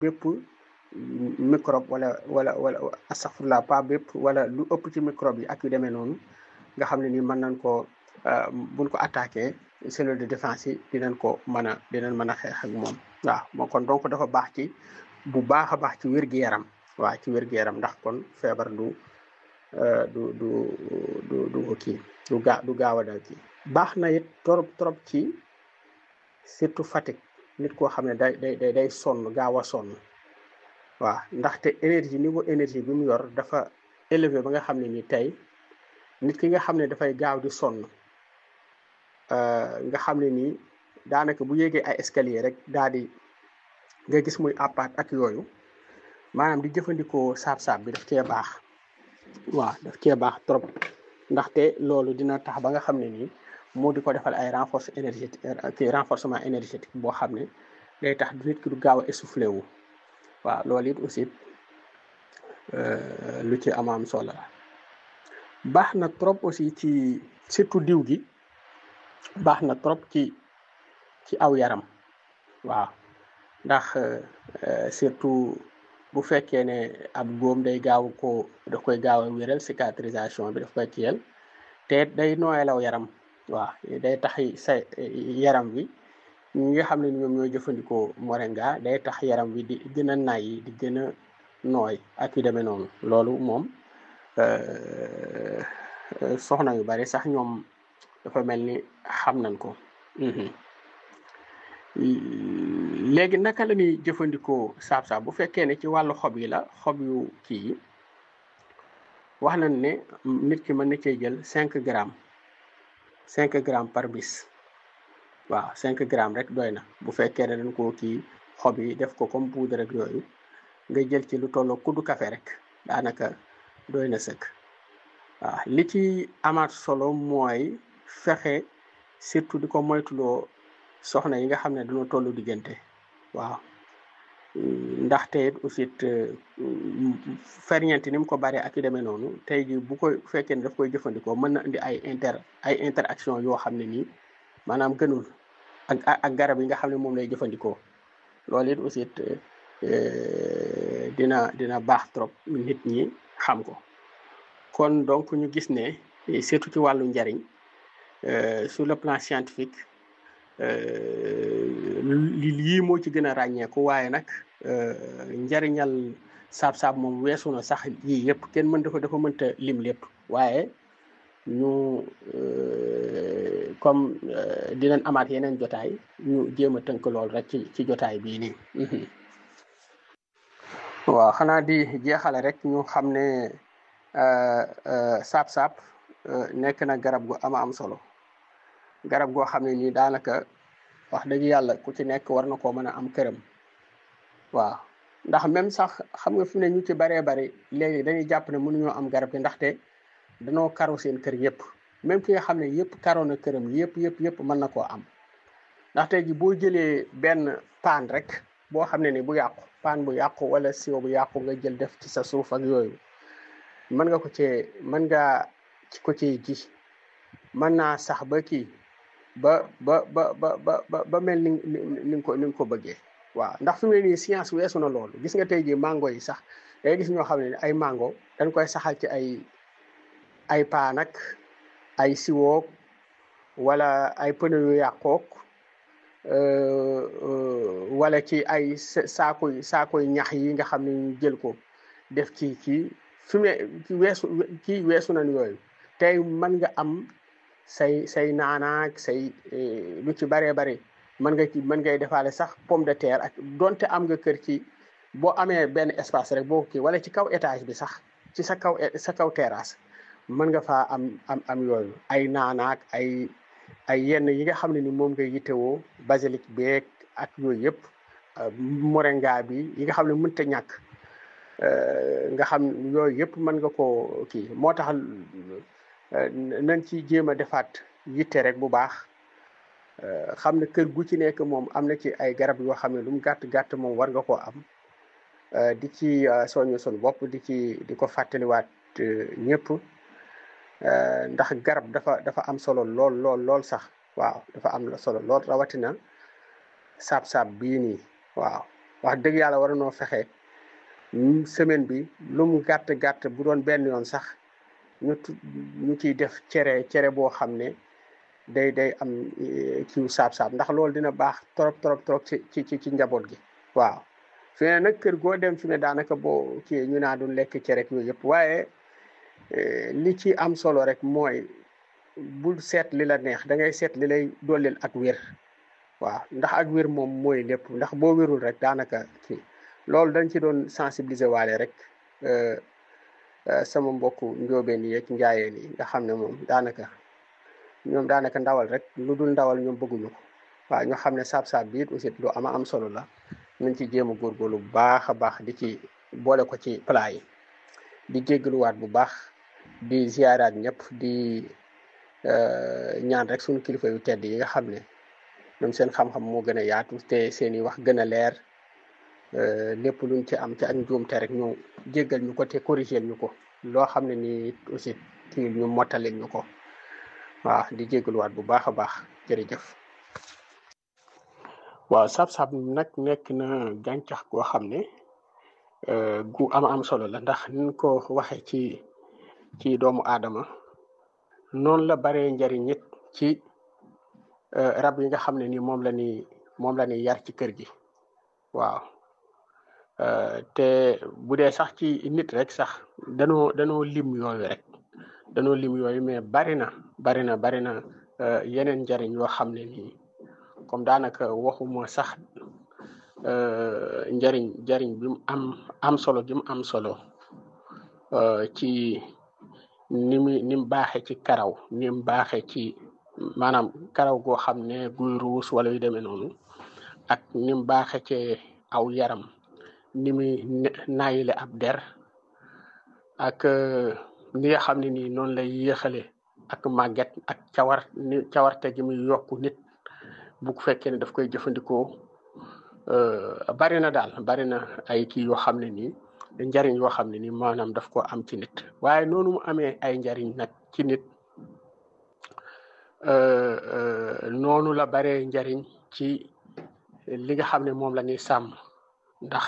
bépp microbe wala wala wala astaghfirullah pas bépp wala lu ëpp ci microbe yi ak yu demee noonu nga xam ne ni mën nañ ko buñ ko attaqué cellule de défense yi dinañ ko mën a dinañ mën a xeex ak moom waaw moo kon donc dafa baax ci bu baax a baax ci wér-gu-yaram waaw ci wér-gu-yaram ndax kon feebar du du du du du kii du gaa du gaaw a dal kii baax na it trop trop ci surtout fatigue nit koo xam ne day day day sonn gaaw a sonn waaw ndaxte énergie niveau énergie bi mu yor dafa élevé ba nga xam ne ni tey nit ki nga xam ne dafay gaaw di sonn nga xam ne nii daanaka bu yéegee ay escalier rek daal di nga gis muy appaat ak yooyu maanaam di jëfandikoo saab-saab bi daf cee baax waaw daf cee baax trop ndaxte loolu dina tax ba nga xam ne nii moo di ko defal ay renforce énergétique kii renforcement énergétique boo xam ne day tax nit ki du gaaw a essoufflé wu waaw loolu it aussi lu ci amaam solo la baax na trop aussi ci surtout diw gi baax na trop ci ci aw yaram waaw ndax surtout bu fekkee ne ab góom day gaaw ko daf koy gaaw a wéral cicatrisation bi daf koy kiyal te day nooyalaw yaram waaw day tax sa yaram wi ñi nga xam ne ñoom ñooy jëfandikoo moringa day tax yaram wi di gën a nay di gën a nooy ak yu demee noonu loolu moom soxna yu bari sax ñoom dafa mel ni xam nañ ko léegi naka la ñuy jëfandikoo saab-saab bu fekkee ne ci wàllu xob yi la xob yu kii yi wax nañ ne nit ki mën na cee jël cinq grammes cinq grammes par bis waaw cinq grammes rek doy na bu fekkee ne dañ koo kii xob yi def ko comme poudre rek yooyu nga jël ci lu tolloo kuddu café rek daanaka doy na sëkk waaw li ci amaat solo mooy fexe surtout di ko moytuloo soxna yi nga xam ne dañoo tollu diggante waaw ndaxte it aussi ferñeent ni mu ko baree ak yu demee noonu tey ji bu ko fekkee ne daf koy jëfandikoo mën na indi ay inter ay interaction yoo xam ne nii maanaam gënul ak ak garab yi nga xam ne moom lay jëfandikoo loolu it aussi dina dina baax trop nit ñi xam ko kon donc ñu gis ne surtout ci wàllu njariñ sur le plan scientifique lii moo ci gën a ràññeeku waaye nag njariñal saab-saab moom weesu na sax yii yëpp kenn mën dafa dafa mënta lim lépp waaye ñu comme dinañ amaat yeneen jotaay ñu jéem a tënk lool rek ci ci jotaay bii nii waaw xanaa di jeexale rek ñu xam ne saab-saab nekk na garab gu ama am solo garab goo xam ne nii daanaka wax dëgg yàlla ku ci nekk war na koo mën a am këram waaw ndax même sax xam nga fi ne ñu ci baree bari léegi dañuy jàpp ne mënuñoo am garab gi ndaxte danoo karo seen kër yëpp même ki nga xam ne yëpp karo na këram yëpp yëpp yëpp mën na koo am ndaxte ji boo jëlee benn paan rek boo xam ne ni bu yàqu paan bu yàqu wala siwo bu yàqu nga jël def ci sa suuf ak yooyu mën nga ko cee mën nga ko cee ji mën naa sax ba kii ba ba ba ba ba ba mel ni ni nga ko ni nga ko bëggee waaw ndax fi mu ne nii science weesu na loolu gis nga tey jii mango yi sax day gis ñoo xam ne ay mango dañ koy saxal ci ay ay paan ak ay siwoog wala ay pneu yu yàqoog wala ci ay saakoy saakoy ñax yi nga xam ne ñu jël ko def ci kii fi mu ne ci weesu kii weesu nañ yooyu tey mën nga am say say naanaak say lu ci baree bare mën nga ci mën ngay defaale sax pomme de terre ak donte am nga kër ci boo amee benn espace rek boo kii wala ci kaw étage bi sax ci sa kaw sa kaw terrasse mën nga faa am am am yooyu ay naanaak ay ay yenn yi nga xam ne ni moom ngay yittewoo basilic beeg ak yooyu yëpp moringa bi yi nga xam ne mënta ñàkk nga xam yooyu yëpp mën nga koo kii moo tax nañ ci jéem a defaat yitte rek bu baax xam ne kër gu ci nekk moom am na ci ay garab yoo xam ne lu mu gàtt gàtt moom war nga koo am di ci soññu sun bopp di ci di ko fàttaliwaat ñëpp ndax garab dafa dafa am solo lool lool lool sax waaw dafa am solo lool rawatina saab-saab bii nii waaw wax dëgg yàlla war noo fexe semaine bi lu mu gàtt gàtt bu doon benn yoon sax ñu ñu ciy def cere cere boo xam ne day day am kiw saab-saab ndax loolu dina baax trop trop trop ci ci ci njaboot gi waaw fi ne nag kër goo dem fi ne daanaka boo kii ñu naa doon lekk cere yooyu yëpp waaye li ci am solo rek mooy bul seet li la neex da ngay seet li lay dollil ak wér waaw ndax ak wér moom mooy lépp ndax boo wérul rek daanaka kii loolu dañ ci doon sensibiliser waale rek sama mbokku njóobeen yi ak njaayeen yi nga xam ne moom daanaka ñoom daanaka ndawal rek lu dul ndawal ñoom bëgguñu ko waaw ñu xam ne saab-saab bi it aussi lu ama am solo la nañ ci jéem a góorgóorlu bu baax a baax di ci boole ko ci plat yi di jéggaluwaat bu baax di ziaraat ñëpp di ñaan rek suñu kilifa yu tedd yi nga xam ne ñoom seen xam-xam moo gën a yaatu te seen i wax gën a leer lépp luñ ci am ci ak njuumte rek ñu jéggal ñu ko te corrigel ñu ko loo xam ne nii aussi kii ñu mottalil ñu ko waaw di jéggaluwaat bu baax a baax jërëjëf waaw sab-sab nag nekk na gàncax goo xam ne gu am am solo la ndax niñ ko waxe ci ci doomu aadama noonu la baree njariñ it ci rab yi nga xam ne ni moom la ni moom la ni yar ci kër gi waaw te bu dee sax ci nit rek sax danoo danoo lim yooyu rek danoo lim yooyu mais bari na bari na bari na yeneen njariñ yoo xam ne nii comme daanaka waxuma sax njariñ njariñ bi mu am am solo gi mu am solo ci ni mu ni mu baaxee ci karaw ni mu baaxee ci maanaam karaw goo xam ne guy ruus wala yu demee noonu ak ni mu baaxee ci aw yaram ni muy naayile ab der ak ni nga xam ne nii noonu lay yéexale ak màgget ak cawar ni cawarte gi muy yokku nit bu fekkee ne daf koy jëfandikoo bari na daal bari na ay kii yoo xam ne nii njariñ yoo xam ne nii maanaam daf ko am ci nit waaye noonu mu amee ay njariñ nag ci nit noonu la baree njariñ ci li nga xam ne moom la ñuy sàmm ndax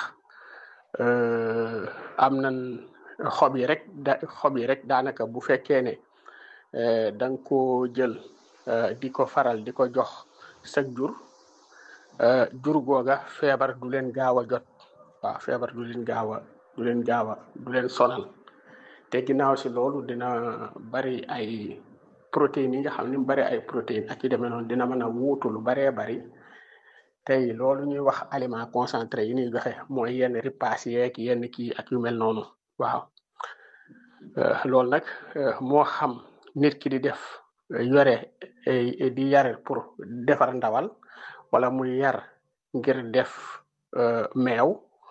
am nan xob yi rek da xob yi rek daanaka bu fekkee ne da nga ko jël di ko faral di ko jox sag jur jur googa feebar du leen gaaw a jot waaw feebar du leen gaaw a du leen gaaw a du leen sonal te ginnaaw si loolu dina bari ay protéines yi nga xam ne bari ay protéines ak yu demee noonu dina mën a wuutu lu baree bari tey loolu ñuy wax aliment concentré yi ñuy joxe mooy yenn ripaas yeeg yenn kii ak yu mel noonu waaw loolu nag moo xam nit ki di def yore di yar pour defar ndawal wala muy yar ngir def meew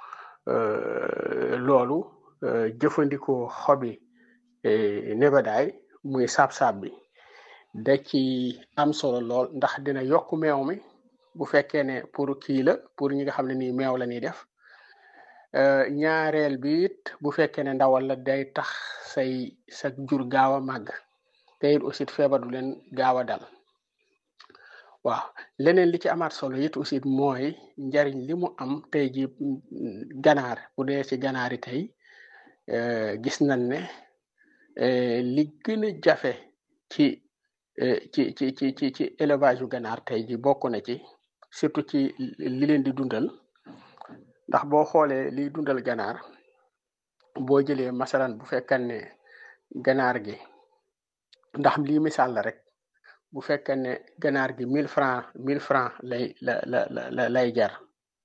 loolu jëfandikoo xobi nebedaay muy saab-saab bi da ci am solo lool ndax dina yokk meew mi bu fekkee ne pour kii la pour ñi nga xam ne nii meew la ñuy def ñaareel bi it bu fekkee ne ndawal la day tax say sa jur gaaw a màgg te it aussi feebar du leen gaaw a dal waaw leneen li ci amaat solo it aussi mooy njariñ li mu am tey ji ganaar bu dee ci ganaar yi tey gis nañ ne li gën a jafe ci ci ci ci ci ci élevage yu ganaar tey ji bokk na ci surtout ci li leen di dundal ndax boo xoolee liy dundal ganaar boo jëlee masalan bu fekkan ne ganaar gi ndax lii misaal la rek bu fekkee ne ganaar gi mille franc mille franc lay la la la lay jar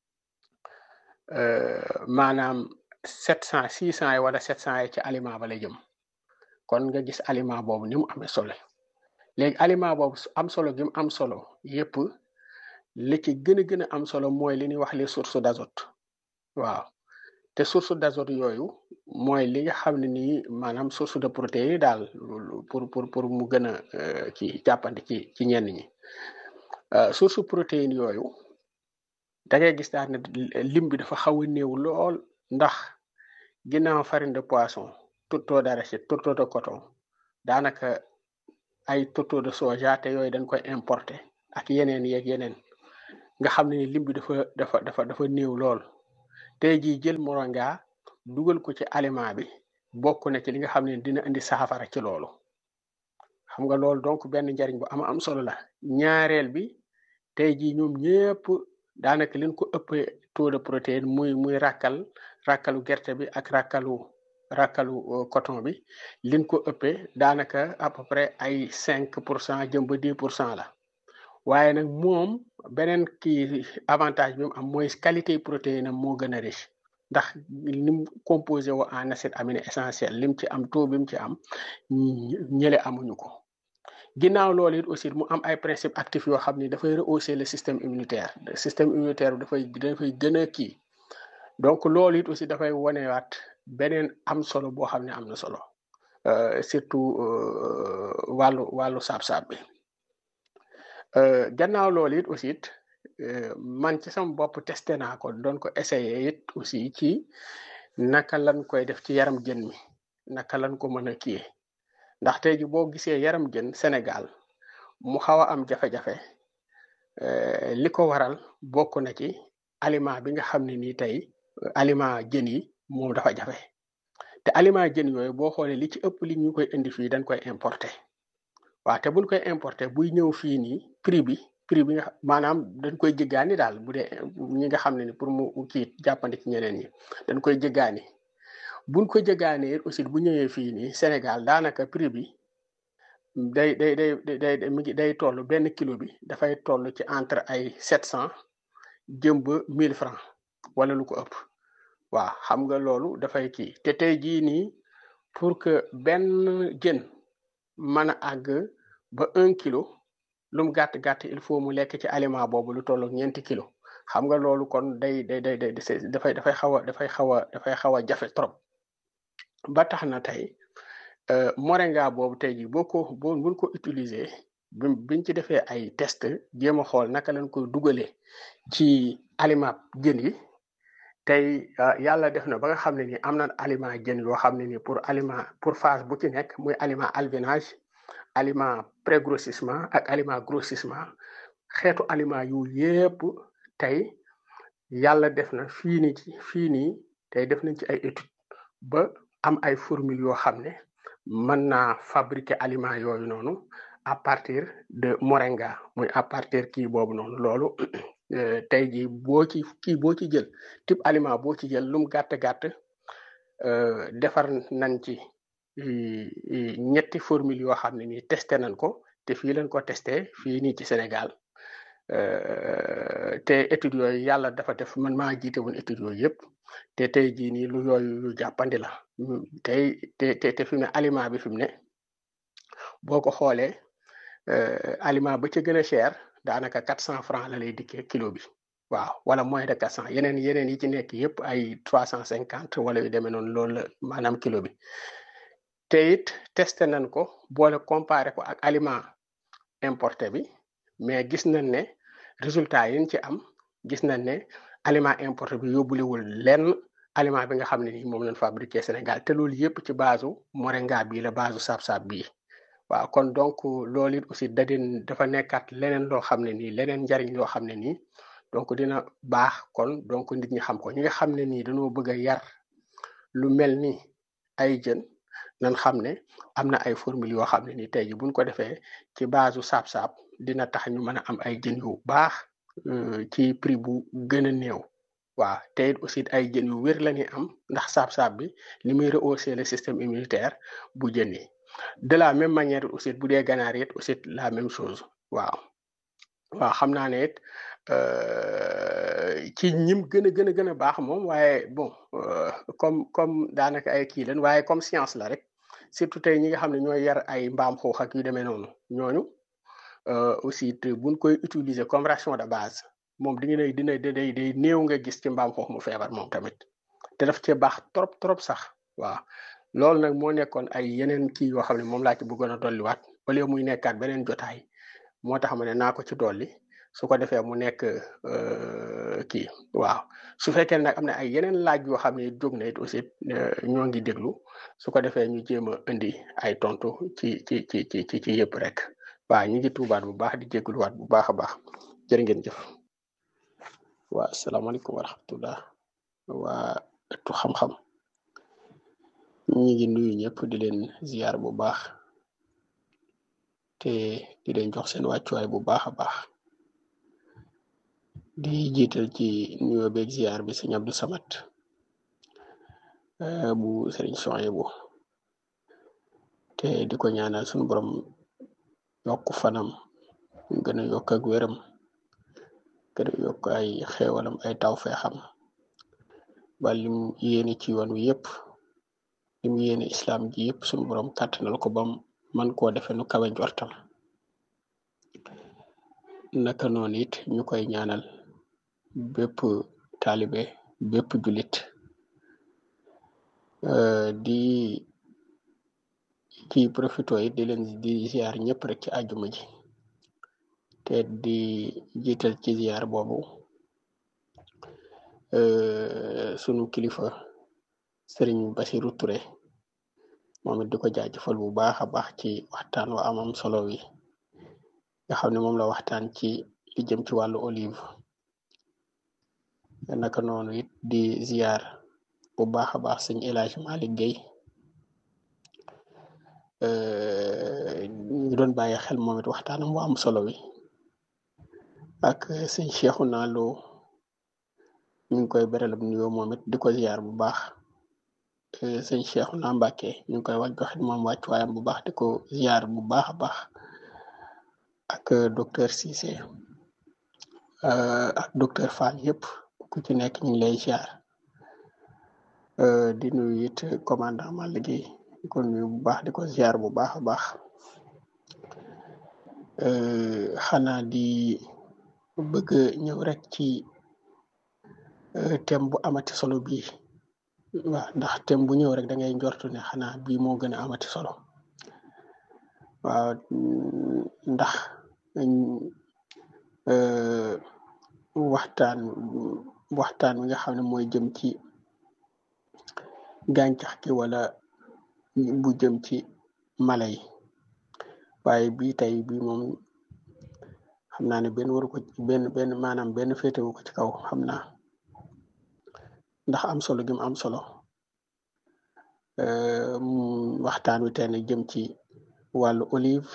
maanaam sept cent six cent yi wala sept cent yi ci aliment ba lay jëm kon nga gis aliment boobu ni mu amee solo léegi aliment boobu am solo gi mu am solo yépp li ci gën a gën a am solo mooy li ñuy wax les sources d'azote waaw te source d'azote yooyu mooy li nga xam ne nii maanaam source de protéines yi daal pour pour pour mu gën a ci jàppandi ci ci ñenn ñi source protéines yooyu da ngay gis daal ne lim bi dafa xaw a néew lool ndax ginnaaw farine de poisson tourteau d'arachide tourteau de coton daanaka ay tourteau de soja te yooyu dañ koy importer ak yeneen yeeg yeneen nga xam ne lim bi dafa dafa dafa dafa néew lool tey jii jël moringa dugal ko ci aliment bi bokk na ci li nga xam ne dina indi saafara ci loolu xam nga loolu donc benn njariñ bu am am solo la ñaareel bi tey jii ñoom ñëpp daanaka leen ko ëppee taux de protéine muy muy rakkal rakkalu gerte bi ak rakkalu rakkalu coton bi liñ ko ëppee daanaka à peu près ay cinq pour cent jëm ba dix pour cent la waaye nag moom beneen kii avantage bi mu am mooy qualité protéine am moo gën a riche ndax lim composé wo en acide aminé essentiel lim ci am taux bi mu ci am ñële amuñu ko ginnaaw loolu it aussi mu am ay principes actifs yoo xam ni dafay rehausser le système immunitaire le système immunitaire bi dafay dafay gën a kii donc loolu it aussi dafay wanewaat beneen am solo boo xam ne am na solo surtout wàllu wàllu saab-saab bi gannaaw loolu it aussi it man ci sama bopp testé naa ko doon ko essayé it aussi ci naka lañ koy def ci yaram jën mi naka lañ ko mën a kiyee ndax tey ji boo gisee yaram jën Sénégal mu xaw a am jafe-jafe li ko waral bokk na ci aliment bi nga xam ne nii tey aliment jën yi moom dafa jafe te aliment jën yooyu boo xoolee li ci ëpp li ñu koy indi fii dañ koy importer waaw te buñ koy importer buy ñëw fii nii prix bi prix bi nga maanaam dañ koy jéggaani daal bu dee ñi nga xam ne ni pour mu kii jàppandi ci ñeneen ñi dañ koy jéggaani buñ ko jéggaanee aussi bu ñëwee fii nii Sénégal daanaka prix bi day day day day mi ngi day toll benn kilo bi dafay toll ci entre ay sept cent jëm ba mille francs wala lu ko ëpp waaw xam nga loolu dafay kii te tey jii nii pour que benn jën mën a àgg ba un kilo lu mu gàtt gàtt il faut mu lekk ci aliment boobu lu toll ak ñeenti kilo xam nga loolu kon day day day day dafay dafay xaw a dafay xaw a dafay xaw a jafe trop ba tax na tey moringa boobu tey jii boo ko boo buñ ko utiliser bi biñ ci defee ay test jéem a xool naka lañ koy dugalee ci aliment jën yi tey yàlla def na ba nga xam ne ni am na aliment jën yoo xam ne ni pour aliment pour phase bu ci nekk muy aliment alvinage aliment pré-grossissement ak aliment grossissement xeetu aliment yu yépp tey yàlla def na fii nii ci fii nii tey def nañ ci ay étude ba am ay formule yoo xam ne mën naa fabriquer aliment yooyu noonu à partir de moringa muy à partir kii boobu noonu loolu tey jii boo ci kii boo ci jël type aliment boo ci jël lum gàtt gàtt defar nañ ci ñetti formule yoo xam ne nii testé nañ ko te fii lañ ko testé fii nii ci Sénégal te études yooyu yàlla dafa def man maa jiite woon études yooyu yëpp te tey jii nii lu yooyu lu jàppandi la tey te te te fi mu ne aliment bi fi mu ne boo ko xoolee aliment ba ca gën a cher daanaka quatre cent francs la lay dikkee kilo bi waaw wala moins de quatre cent yeneen yeneen yi ci nekk yëpp ay trois cent cinquante wala yu demee noonu loolu la maanaam kilo bi te it testé nañ ko boole comparé ko ak aliment importé bi mais gis nañ ne résultat yi ñu ci am gis nañ ne aliment importé bi yóbbulewul lenn aliment bi nga xam ne ni moom lañ fabriqué Sénégal te loolu yëpp ci base moringa bii la base saab-saab bii waaw kon donc loolu it aussi da din dafa nekkaat leneen loo xam ne nii leneen njariñ loo xam ne nii donc dina baax kon donc nit ñi xam ko ñi nga xam ne nii dañoo bëgg a yar lu mel ni ay jën nan xam ne am na ay formule yoo xam ne nii tey ji buñ ko defee ci base saab-saab dina tax ñu mën a am ay jën yu baax ci prix bu gën a néew waaw te it aussi ay jën yu wér la ñuy am ndax saab-saab bi li muy rehausser le système immunitaire bu jën yi de la même manière aussi bu dee ganaar it aussi la même chose waaw waaw xam naa ne it ci ñim gën a gën a gën a baax moom waaye bon comme comme daanaka ay kii leen waaye comme science la rek surtout tey ñi nga xam ne ñooy yar ay mbaam xuux ak yu demee noonu ñooñu aussi buñ koy utiliser comme ration de base moom di nga dina day day néew nga gis ci mbaam xuux mu feebar moom tamit te daf cee baax trop trop sax waaw loolu nag moo nekkoon ay yeneen kii yoo xam ne moom laa ci bëggoon a dolliwaat wala muy nekkaat beneen jotaay moo tax ma ne naa ko ci dolli su ko defee mu nekk kii waaw su fekkee nag am na ay yeneen laaj yoo xam ne jóg na it aussi ñoo ngi déglu su ko defee ñu jéem a indi ay tontu ci ci ci ci ci ci yëpp rek waaw ñu ngi tuubaat bu baax di jégluwaat bu baax a baax jërë ngeen jëf waaw asalaamaaleykum wa rahmatullah waa ëttu xam-xam ñi ngi nuyu ñëpp di leen ziar bu baax te di leen jox seen wàccuwaay bu baax a baax di jiital ci nuyoo beeg ziar bi sëñ Abdou Samad bu sëriñ Sohaybu te di ko ñaanal suñu borom yokk fanam gën a yokk ak wéram gën a yokk ay xéewalam ay tawfeexam ba lim yéene ci yoon wi yëpp lim yéene islam ji yëpp suñu borom kàttanal ko bam man koo defe nu kawe njortam naka noonu it ñu koy ñaanal bépp taalibe bépp julit di ci profito it di leen di ziar ñëpp rek ci àjjuma ji te di jiital ci ziar boobu sunu kilifa sëriñ Basiru Ture moom it di ko jaajëfal bu baax a baax ci waxtaan wa amam solo wi nga xam ne moom la waxtaan ci li jëm ci wàllu olive naka noonu it di ziar bu baax a baax sëñ El Hadj Malick Gueye ñu doon bàyyi xel moom it waxtaanam bu am solo wi ak sëñ Cheikhouna Lo ñu ngi koy beralab nuyoo moom it di ko ziar bu baax sëñ Cheikhouna Mbacke ñu ngi koy wàcc joxit moom wàccuwaayam bu baax di ko ziar bu baax a baax ak docteur Cissé ak docteur Fall yëpp ku ci nekk ñu ngi lay ziar di nuyu it commandant Malick Gueye di ko nuyu bu baax di ko ziar bu baax a baax xanaa di bëgg ñëw rek ci thème bu amati solo bii waaw ndax thème bu ñëw rek da ngay njortu ne xanaa bii moo gën a amati solo waaw ndax waxtaan waxtaan wi nga xam ne mooy jëm ci gàncax gi wala bu jëm ci mala yi waaye bii tey bii moom xam naa ne benn waru ko benn benn maanaam benn féetewu ko ci kaw xam naa ndax am solo gi mu am solo waxtaan wi tey nag jëm ci wàllu olive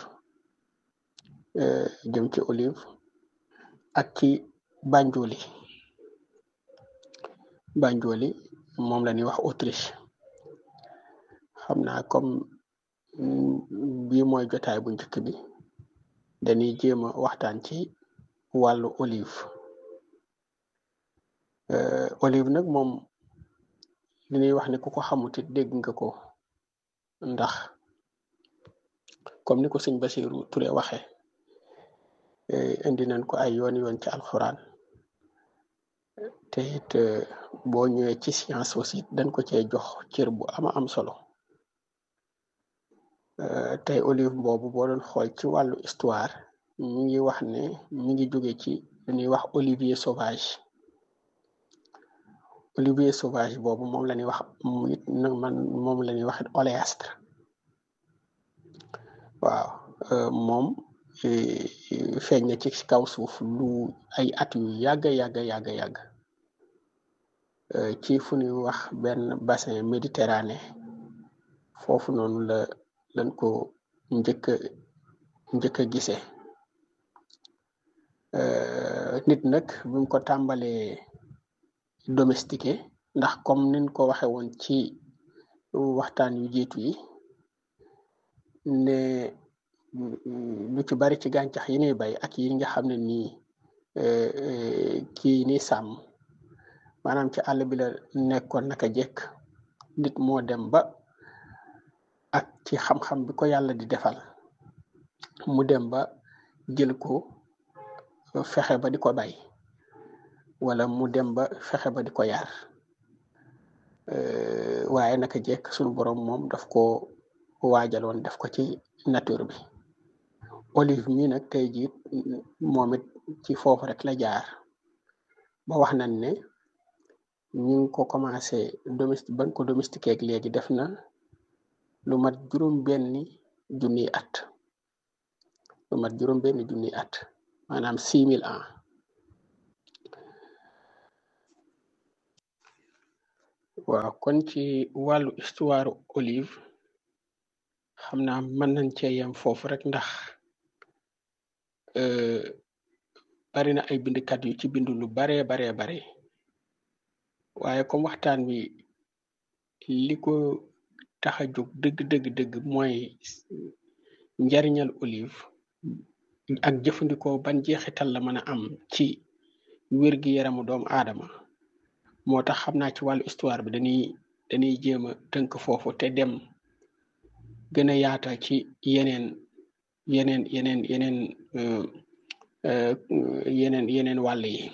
jëm ci olive ak ci banjoli banjoli moom la ñuy wax Autriche xam naa comme bii mooy jotaay bu njëkk bi dañuy jéem a waxtaan ci wàllu olive olive nag moom li ñuy wax ne ku ko xamut it dégg nga ko ndax comme ni ko sëñ Basiru Ture waxe indi nañ ko ay yoon yoon ci alxuraan te it boo ñëwee ci science aussi dañ ko cee jox cër bu ama am solo tey olive boobu boo doon xool ci wàllu histoire mi ngi wax ne mi ngi jóge ci lu ñuy wax olivier sauvage olivier sauvage boobu moom la ñuy wax it nag man moom la ñuy wax oléastre waaw moom feeñ na ci kaw suuf lu ay at yu yàgg yàgg yàgg yàgg ci fu ñuy wax benn bassin méditerranée foofu noonu la lañ ko njëkk a njëkk a gisee nit nag bi mu ko tàmbalee domestiqué ndax comme niñ ko waxe woon ci waxtaan yu jiitu yi ne lu ci bari ci gàncax yi ñuy bay ak yi nga xam ne nii kii ni sàmm maanaam ci àll bi la nekkoon naka jekk nit moo dem ba ak ci xam-xam bi ko yàlla di defal mu dem ba jël ko fexe ba di ko bay wala mu dem ba fexe ba di ko yar waaye naka jekk sunu borom moom daf ko waajaloon def ko ci nature bi olive mi nag tey jii moom it ci foofu rek la jaar ba wax nañ ne ñu ngi ko commencé domestique ban ko domestiqué ak léegi def na lu mat juróom benni junniy at lu mat juróom benni junniy at maanaam six mille ans waaw kon ci wàllu histoire olive xam naa mën nañ cee yem foofu rek ndax bari na ay bindkat yu ci bindu lu baree baree bare waaye comme waxtaan wi li ko tax a jóg dëgg dëgg dëgg mooy njariñal olive ak jëfandikoo ban jeexital la mën a am ci wér gi yaramu doomu aadama moo tax xam naa ci wàllu histoire bi dañuy dañuy jéem a tënk foofu te dem gën a yaatal ci yeneen yeneen yeneen yeneen yeneen yeneen wàll yi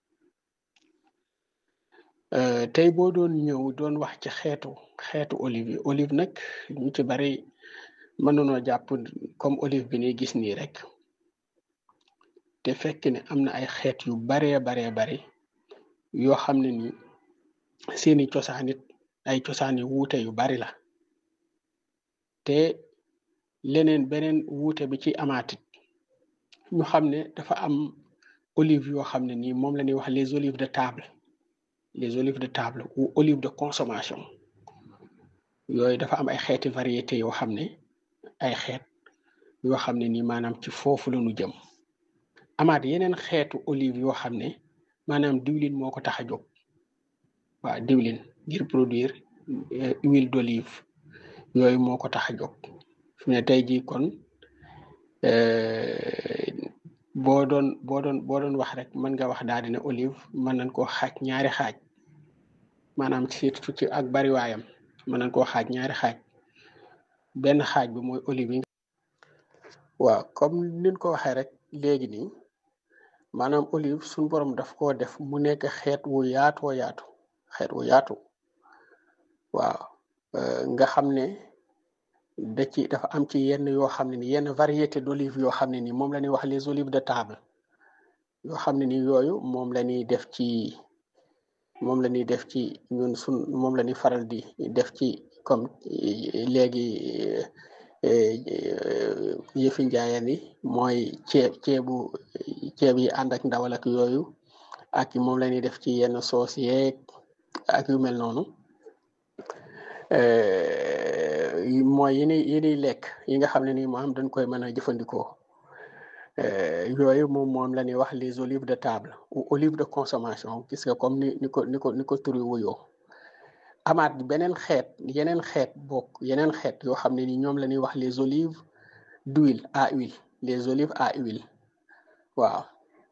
tey boo doon ñëw doon wax ci xeetu xeetu olive yi olive nag ñu ci bari mën nañoo jàpp comme olive bi ni gis nii rek te fekk ne am na ay xeet yu baree baree bari yoo xam ne ni seeni cosaan it ay cosaan yu wuute yu bari la te leneen beneen wuute bi ci amaatit ñu xam ne dafa am olive yoo xam ne nii moom la ñuy wax les olives de table les olives de table ou olive de consommation yooyu dafa am ay xeeti variété yoo xam ne ay xeet yoo xam ne nii maanaam ci foofu la ñu jëm amaat yeneen xeetu olive yoo xam ne maanaam diwlin moo ko tax a jóg waaw diwlin ngir produire huile d'olive yooyu moo ko tax a jóg fi ne tey jii kon boo doon boo doon boo doon wax rek mën nga wax daal dina olive mën nañ koo xaaj ñaari xaaj maanaam surtout ci ak bariwaayam mën nañ koo xaaj ñaari xaaj benn xaaj bi mooy olive yi waaw comme niñ ko waxee rek léegi nii maanaam olive suñ borom daf koo def mu nekk xeet wu yaatoo yaatu xeet wu yaatu waaw nga xam ne da ci dafa am ci yenn yoo xam ne ni yenn variété d'olive yoo xam ne ni moom la ñuy wax les olives de table yoo xam ne ni yooyu moom la ñuy def ci moom la ñuy def ci ñun sun moom la ñuy faral di def ci comme léegi yëfi njaayeen yi mooy ceeb ceebu ceeb yi ànd ak ndawal ak yooyu ak moom la ñuy def ci yenn soos yeeg ak yu mel noonu mooy yi ñuy yi ñuy lekk yi nga xam ne nii moo am dañ koy mën a jëfandikoo yooyu moom moom la ñuy wax les olives de table ou olives de consommation gis nga comme ni ni ko ni ko ni ko turi wuyoo amaat beneen xeet yeneen xeet bokk yeneen xeet yoo xam ne ni ñoom la ñuy wax les olives d'huile à huile les olives à huile waaw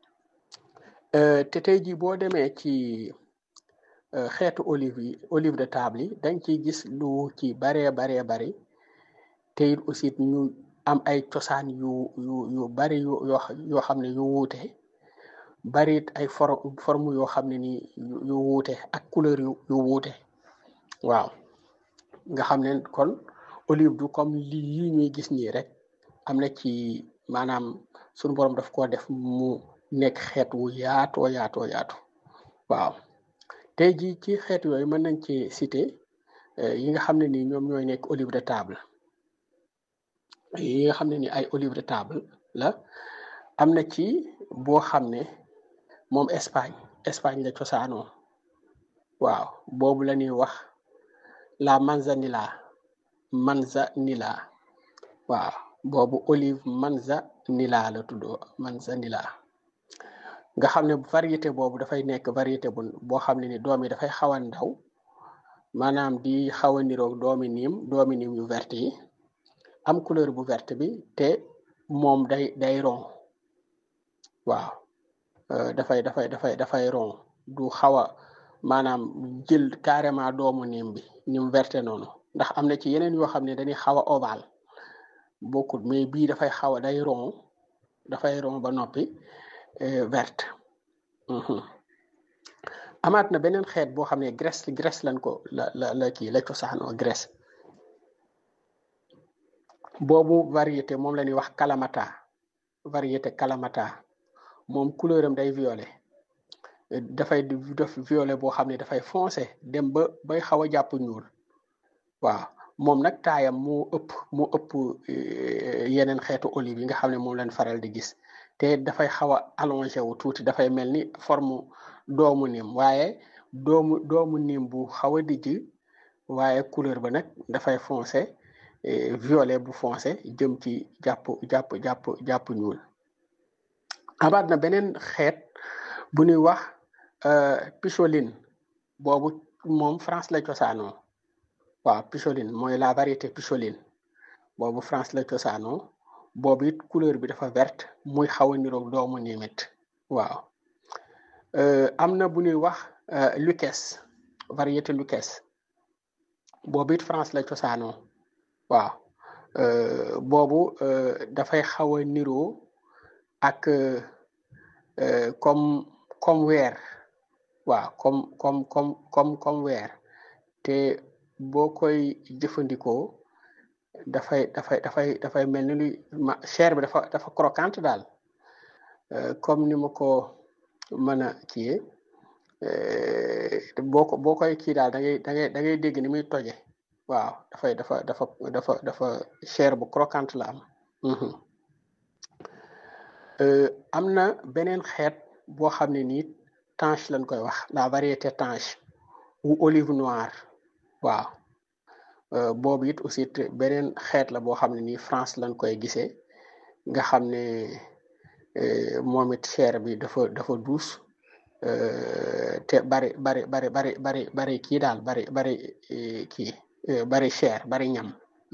te tey jii boo demee ci xeetu olive yi olive de table yi dañ ciy gis lu ci baree baree bari te it aussi ñu am ay cosaan yu yu yu bari yu yoo xam ne yu wuute bari it ay for forme yoo xam ne ni yu wuute ak couleur yu yu wuute waaw nga xam ne kon olive du comme lii yi ñuy gis nii rek am na ci maanaam suñu borom daf koo def mu nekk xeet wu yaatoo yaatoo yaatu waaw tey jii ci xeet yooyu mën nañ ci citer yi nga xam ne ni ñoom ñooy nekk olive de table yi nga xam ne ni ay olive de table la am na ci boo xam ne moom Espagne Espagne la cosaanoo waaw boobu la ñuy wax la manzanilla manzanilla waaw boobu olive manzanilla la tuddoo manzanilla nga xam ne variété boobu dafay nekk variété bu boo xam ne ni doom yi dafay xaw a ndaw maanaam di xaw a niroog doomi niim doomi niim yu verte yi am couleur bu verte bi te moom day day ron waaw dafay dafay dafay dafay ron du xaw a maanaam jël carrément doomu niim bi niim verte noonu ndax am na ci yeneen yoo xam ne dañuy xaw a ovale bokkul mais bii dafay xaw a day ron dafay ron ba noppi verte amaat na beneen xeet boo xam ne Grèce Grèce lañ ko la la la kii la cosaanoo Grèce boobu variété moom la ñuy wax kalamata variété kalamata moom couleur am day violet dafay def violet boo xam ne dafay foncé dem ba bay xaw a jàpp ñuul waaw moom nag taayam moo ëpp moo ëpp yeneen xeetu olive yi nga xam ne moom lañ faral di gis te dafay xaw a allongé wu tuuti dafay mel ni forme doomu nim waaye doomu doomu niim bu xaw a dijj waaye couleur ba nag dafay foncé violet bu foncé jëm ci jàpp jàpp jàpp jàpp ñuul amaat na beneen xeet bu ñuy wax picholine boobu moom France la cosaanoo waaw picholine mooy la variété picholine boobu France la cosaanoo boobu it couleur bi dafa verte muy xaw a niroog doomu niimit waaw am na bu ñuy wax Lucas variété Lucas boobu it France la cosaanoo waaw boobu dafay xaw a niroo ak comme comme weer waaw comme comme comme comme comme weer te boo koy jëfandikoo dafay dafay dafay dafay mel ni luy ma chair bi dafa dafa croquante daal comme ni ma ko mën a kiyee boo ko boo koy kii daal da ngay da ngay da ngay dégg ni muy toje waaw dafay dafa dafa dafa dafa chair bu croquante la am am na beneen xeet boo xam ne nii tanche lañ koy wax la variété tanche ou olive noire waaw boobu it aussi beneen xeet la boo xam ne nii France lañ koy gisee nga xam ne moom it chair bi dafa dafa douce te bari bari bari bari bari bari kii daal bari bari kii bari chair bari ñam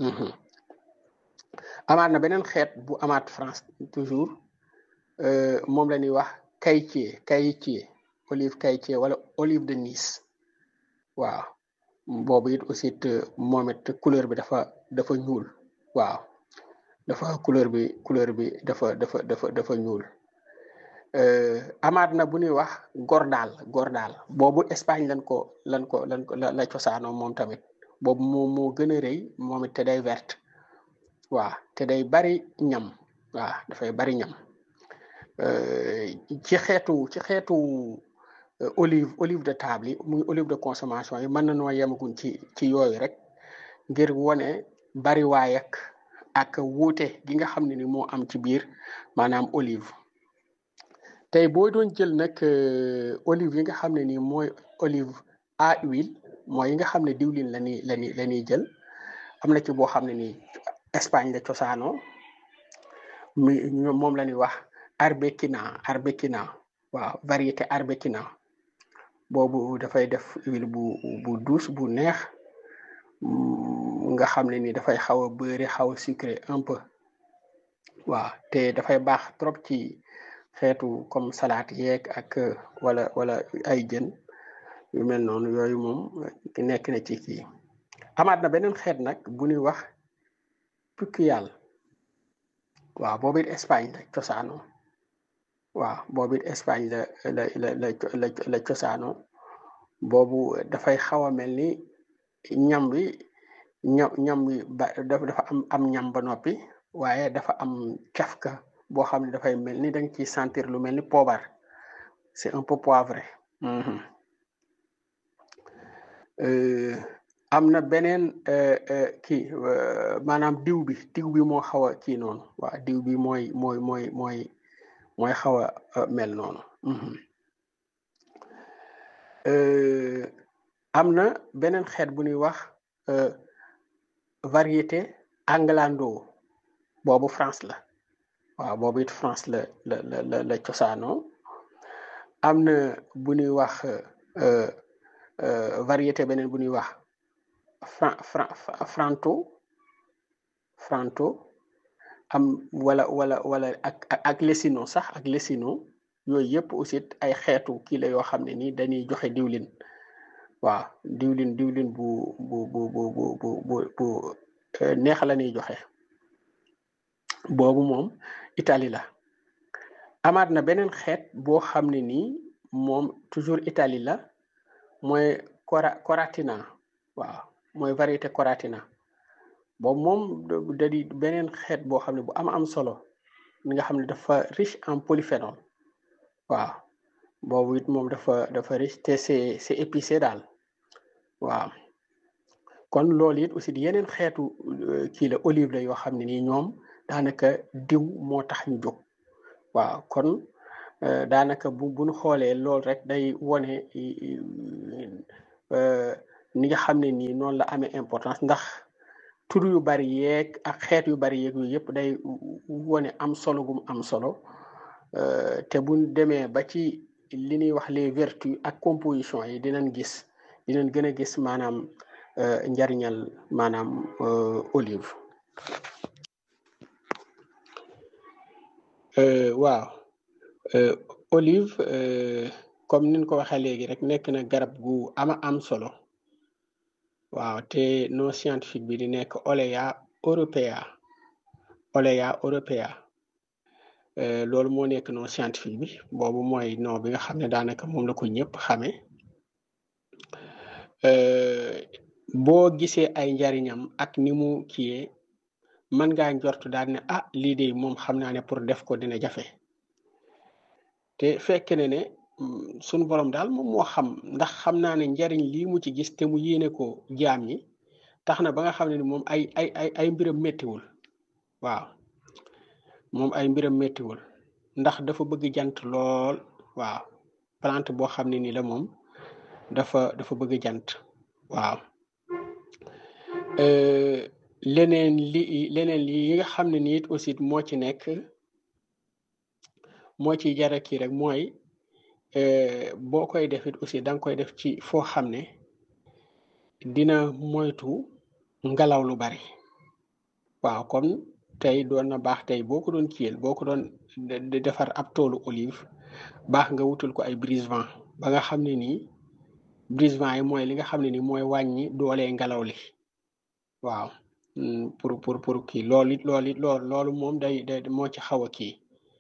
amaat na beneen xeet bu amaat France toujours moom la ñuy wax caïtier caïtier olive caïtier wala olive de Nice waaw boobu it aussi moom it couleur bi dafa dafa ñuul waaw dafa couleur bi couleur bi dafa dafa dafa dafa ñuul amaat na bu ñuy wax gordal gordal boobu Espagne lan ko lan ko lan ko la cosaanoo moom tamit boobu moo moo gën a rëy moom it te day verte waaw te day bari ñam waaw dafay bari ñam ci xeetu ci xeetu olive olive de table yi muy olive de consommation yi mën na noo yemagun ci ci yooyu rek ngir wone bari waay ak ak wuute gi nga xam ne ni moo am ci biir maanaam olive tey boo doon jël nag olive yi nga xam ne ni mooy olive à huile mooy yi nga xam ne diwlin la ñuy la ñuy la ñuy jël am na ci boo xam ne ni Espagne la cosaanoo mi moom la ñuy wax arbequina arbequina waaw variété arbequina boobu dafay def huile bu bu douce bu neex nga xam ne ni dafay xaw a beurre xaw a sucré un peu waaw te dafay baax trop ci xeetu comme salade yeeg ak wala wala ay jën yu mel noonu yooyu moom nekk na ci kii amaat na beneen xeet nag bu ñuy wax pucuyal waaw boobu it Espagne la cosaanoo waaw boobu it Espagne la la la la la cosaanoo boobu dafay xaw a mel ni ñam bi ñam ñam bi ba dafa am am ñam ba noppi waaye dafa am cafka boo xam ne dafay mel ni danga ciy sentir lu mel ni poobar c'est un peu poivré am na beneen kii maanaam diw bi diw bi moo xaw a kii noonu waaw diw bi mooy mooy mooy mooy mooy xaw a mel noonu am na beneen xeet bu ñuy wax variété anglando boobu France la waaw boobu it France la la la la cosaanoo am na bu ñuy wax variété beneen bu ñuy wax fran fran franto franto am wala wala wala ak ak lesino sax ak lesino yooyu yëpp aussi ay xeetu kii la yoo xam ne ni dañuy joxe diwlin waaw diwlin diwlin bu bu bu bu bu bu bu neex la ñuy joxe boobu moom Italie la amaat na beneen xeet boo xam ne nii moom toujours Italie la mooy cora coratina waaw mooy variété coratina boobu moom da di beneen xeet boo xam ne bu am am solo mi nga xam ne dafa riche en polyphénol waaw boobu it moom dafa dafa riche te c'est c'est épicé daal waaw kon loolu it aussi di yeneen xeetu kii la olive la yoo xam ne nii ñoom daanaka diw moo tax ñu jóg waaw kon daanaka bu bu ñu xoolee loolu rek day wone ni nga xam ne nii noonu la amee importance ndax tur yu bari yeeg ak xeet yu bari yeeg yooyu yëpp day wone am solo gum am solo te buñ demee ba ci li ñuy wax les vertus ak composition yi dinañ gis dinañ gën a gis maanaam njariñal maanaam olive waaw olive comme niñ ko waxee léegi rek nekk na garab gu ama am solo waaw te nom scientifique bi di nekk Olea europea Olea europea loolu moo nekk nom scientifique bi boobu mooy nom bi nga xam ne daanaka moom la ko ñëpp xamee boo gisee ay njariñam ak ni mu kiyee mën ngaa njort daal ne ah lii de moom xam naa ne pour def ko dina jafe te fekk ne ne sunu borom daal moom moo xam ndax xam naa ne njariñ lii mu ci gis te mu yéene ko jaam yi tax na ba nga xam ne ni moom ay ay ay ay mbiram méttiwul waaw moom ay mbiram méttiwul ndax dafa bëgg jant lool waaw plante boo xam ne ni la moom dafa dafa bëgg jant waaw leneen li leneen li yi nga xam ne ni it aussi moo ci nekk moo ci jara kii rek mooy boo koy def it aussi da nga koy def ci foo xam ne dina moytu ngelaw lu bari waaw kon tey doon na baax tey boo ko doon kiyel boo ko doon defar ab toolu olive baax nga wutul ko ay brise-vent ba nga xam ne nii brise-vent yi mooy li nga xam ne ni mooy wàññi doole ngelaw li waaw pour pour pour kii loolu it loolu it loolu loolu moom day day moo ci xaw a kii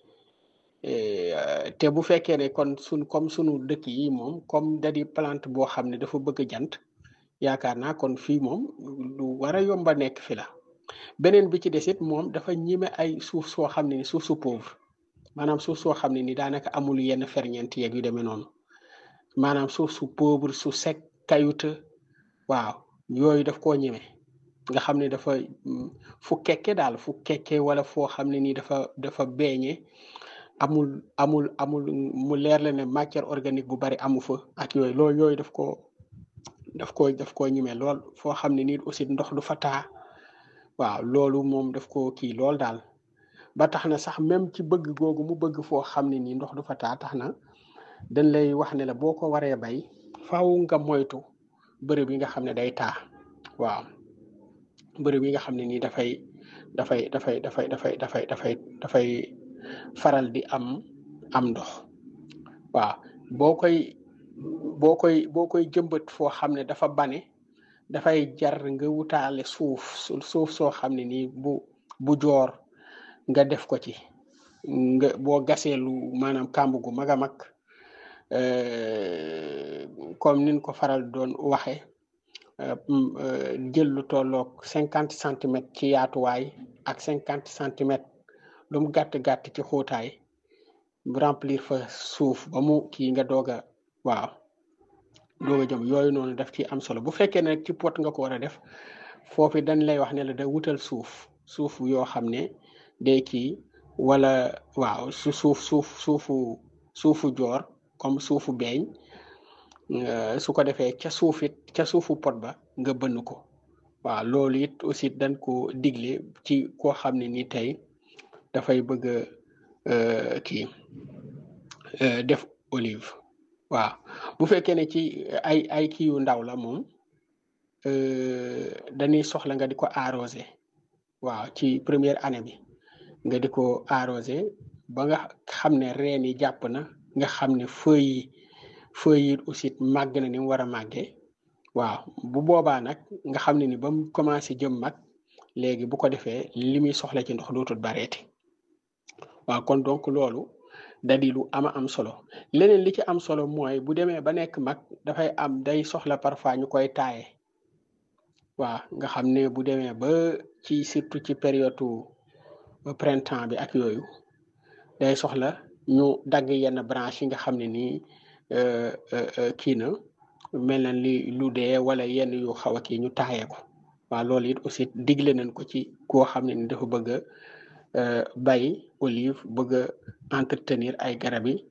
te bu fekkee ne kon sun comme sunu dëkk yi moom comme da di plante boo xam ne dafa bëgg jant yaakaar naa kon fii moom lu war a yomba nekk fi la beneen bi ci des it moom dafa ñime ay suuf soo xam ne ni suuf su pauvre maanaam suuf soo xam ne ni daanaka amul yenn ferñeent yeeg yu demee noonu maanaam suuf su pauvre su sec kayute waaw yooyu daf koo ñime nga xam ne dafa fu kekke daal fu kekke wala foo xam ne nii dafa dafa beeñe amul amul amul mu leer la ne matière organique bu bari amu fa ak yooyu loolu yooyu daf ko daf ko daf koo ñime lool foo xam ne nii aussi ndox du fa taa waaw loolu moom daf ko kii lool daal ba tax na sax même ci bëgg googu mu bëgg foo xam ne nii ndox du fa taa tax na dañ lay wax ne la boo ko waree bay faaw nga moytu bërëb yi nga xam ne day taa waaw bërëb yi nga xam ne nii dafay dafay dafay dafay dafay dafay dafay dafay faral di am am ndox waaw boo koy boo koy boo koy jëmbat foo xam ne dafa bane dafay jar nga wutaale suuf suuf soo xam ne nii bu bu joor nga def ko ci nga boo gasee lu maanaam kàmb gu mag a mag comme nin ko faral doon waxe jël lu tolloog cinquante centimètres ci yaatuwaay ak cinquante centimètres lu mu gàtt gàtt ci xóotaay remplir fa suuf ba mu kii nga doog a waaw doog a jëm yooyu noonu daf ci am solo bu fekkee ne ci pot nga ko war a def foofu dañ lay wax ne la da wutal suuf suuf yoo xam ne day kii wala waaw su suuf suuf suufu suufu joor comme suufu beeñ su ko defee ca suufit ca suufu pot ba nga bënn ko waaw loolu it aussi dañ ko digle ci koo xam ne ni tey dafay bëgg a kii def olive waaw bu fekkee ne ci ay ay kii yu ndaw la moom dañuy soxla nga di ko arrosé waaw ci première année bi nga di ko arrosé ba nga xam ne reen yi jàpp na nga xam ne feuilles yi feuilles yi aussi màgg na ni mu war a màggee waaw bu boobaa nag nga xam ne ni ba mu commencé jëm mag léegi bu ko defee li muy soxla ci ndox dootul bareeti waaw kon donc loolu dadi lu ama am solo leneen li ci am solo mooy bu demee ba nekk mag dafay am day soxla parfois ñu koy taaye waaw nga xam ne bu demee ba ci surtout ci période printemps bi ak yooyu day soxla ñu dagg yenn branche yi nga xam ne nii kii na mel na li lu dee wala yenn yu xaw a kii ñu taayee ko waaw loolu it aussi digle nañ ko ci koo xam ne ni dafa bëgg a bay olive bëgg a entretenir ay garab yi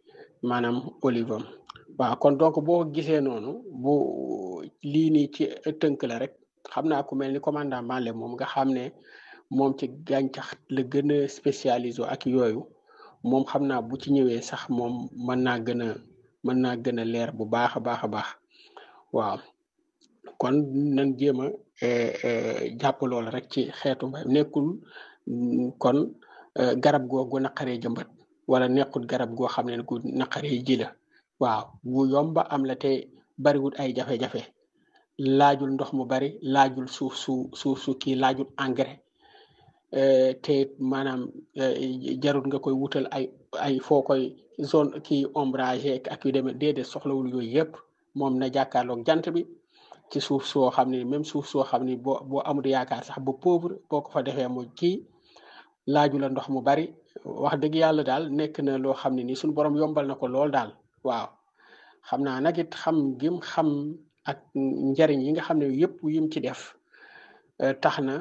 maanaam olive am waaw kon donc boo gisee noonu bu lii nii ci tënk la rek xam naa ku mel ni commandant Malle moom nga xam ne moom ci gàncax la gën a spécialisé ak yooyu moom xam naa bu ci ñëwee sax moom mën naa gën a mën naa gën a leer bu baax a baax a baax waaw kon nañ jéem a jàpp lool rek ci xeetu mbay nekkul kon garab googu naqaree jëmbat wala nekkul garab goo xam ne gu naqaree ji la waaw bu yomba am la te bariwul ay jafe-jafe laajul ndox mu bari laajul suuf su suuf su kii laajul engrais te maanaam jarul nga koy wutal ay ay foo koy zone kii ombragé ak yu demee déedéet soxlawul yooyu yëpp moom na jàkkaarloog jant bi ci suuf soo xam ne même suuf soo xam ne boo boo amul yaakaar sax ba pauvre boo ko fa defee mu kii laaju la ndox mu bari wax dëgg yàlla daal nekk na loo xam ne ni suñu borom yombal na ko lool daal waaw xam naa nag it xam gim xam ak njariñ yi nga xam ne yëpp yim ci def tax na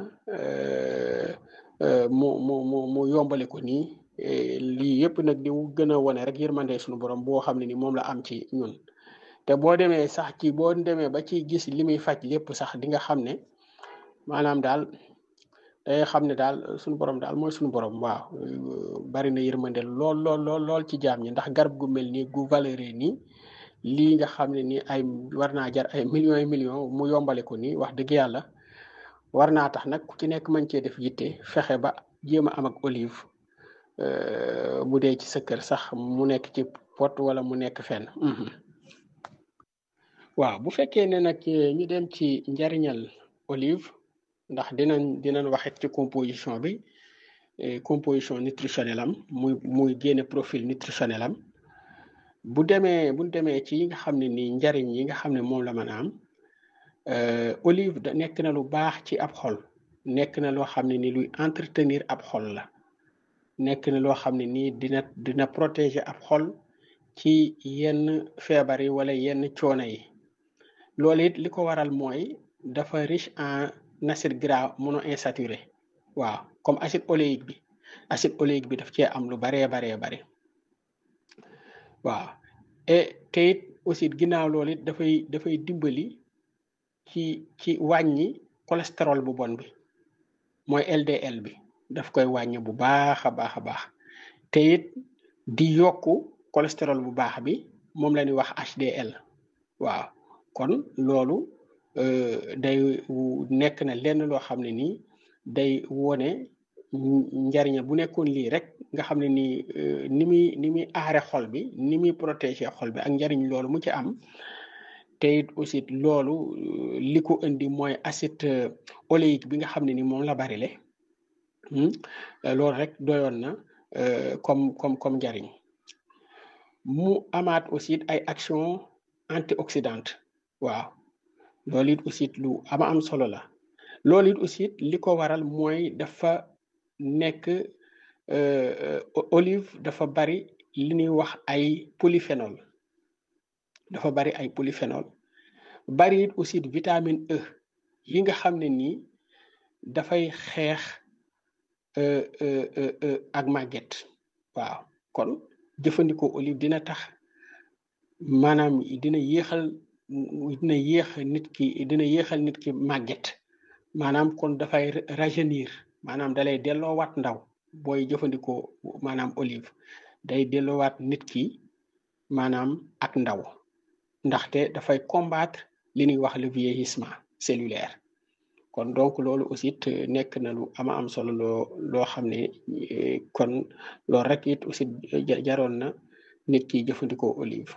mu mu mu mu yombale ko nii lii yëpp nag di gën a wone rek yërmande suñu borom boo xam ne ni moom la am ci ñun te boo demee sax ci boo demee ba ci gis li muy faj lépp sax di nga xam ne maanaam daal day xam ne daal suñu borom daal mooy suñu borom waaw bari na yërmande lool lool lool lool ci jaam ñi ndax garab gu mel nii gu valeur nii lii nga xam ne ni ay war naa jar ay millions et millions mu yombale ko nii wax dëgg yàlla war naa tax nag ku ci nekk mën cee def yitte fexe ba jéem a am ak olive bu dee ci sa kër sax mu nekk ci pot wala mu nekk fenn waaw bu fekkee ne nag ñu dem ci njariñal olive ndax dinañ dinañ waxit ci composition bi composition nutritionnelle am muy muy génne profil nutritionnel am bu demee bu demee ci yi nga xam ne nii njariñ yi nga xam ne moom la mën a am olive da nekk na lu baax ci ab xol nekk na loo xam ne ni luy entretenir ab xol la nekk na loo xam ne nii dina dina protéger ab xol ci yenn feebar yi wala yenn coono yi loolu it li ko waral mooy dafa riche en acide gras monoinsaturé waaw comme acide oléique bi acide oléique bi daf cee am lu baree baree bare waaw et te it aussi ginnaaw loolu it dafay dafay dimbali ci ci wàññi cholestérol bu bon bi mooy LDL bi daf koy wàññi bu baax a baax a baax te it di yokku cholestérol bu baax bi moom la ñuy wax HDL waaw kon loolu day nekk na lenn loo xam ne nii day wone njariña bu nekkoon lii rek nga xam ne nii ni muy ni muy aare xol bi ni muy protéger xol bi ak njariñ loolu mu ci am te it aussi loolu li ko indi mooy acide oléique bi nga xam ne ni moom la bari le loolu rek doyoon na comme comme comme njariñ mu amaat aussi ay action antioxydante waaw loolu it aussi lu ama am solo la loolu it aussi li ko waral mooy dafa nekk olive dafa bari li ñuy wax ay polyphénol dafa bari ay polyphénol bari it aussi vitamine E yi nga xam ne nii dafay xeex ak màgget waaw kon jëfandikoo olive dina tax maanaam dina yéexal dina yéex nit ki dina yéexal nit ki màgget maanaam kon dafay rajeunir maanaam dalay delloowaat ndaw booy jëfandikoo maanaam olive day delloowaat nit ki maanaam ak ndaw ndaxte dafay combattre li ñuy wax le vieillissement cellulaire kon donc loolu aussi it nekk na lu ama am solo loo loo xam ne kon loolu rek it aussi jaroon na nit ki jëfandikoo olive